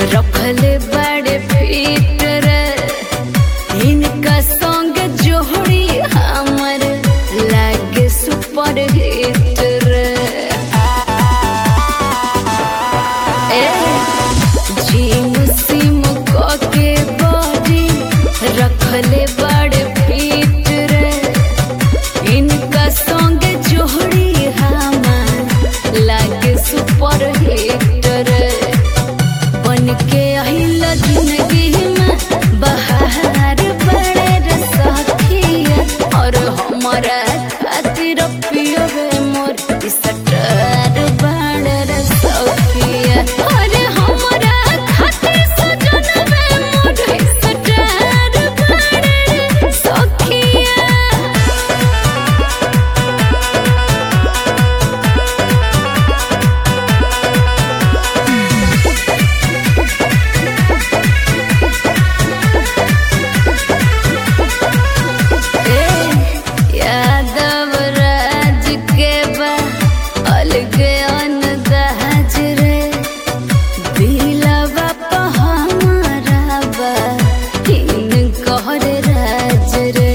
रखले बड़े फिटर इनका संग जोड़ी हमर लागे सुपर हिटर ए झिम सिम के बॉडी रखले बड़े फिटर इनका संग जोड़ी हमार लागे सुपर हिटर बन के आइल जिंदगी में बहार बड़े रे सखिया और हमारा खातिर पियोगे मोर सटर बड़े रे सखिया अरे हमारा खातिर सजनबे मोर सटर बड़े रे सखिया यादव राज के बा अलग अनदाज रे दिलवा पे हमारा बा हिन कहर राज रे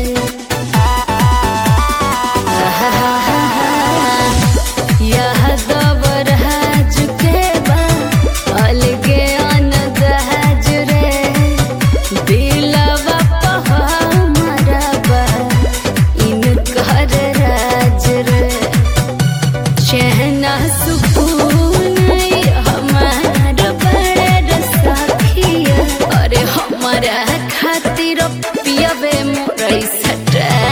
यादव राज के बा अलग अनदाज रे दिलवा पे हमारा बा इनकर राज रे चहना सुकून हमार बड़े सखिया अरे हमारा खातिर पियबे मोर सटा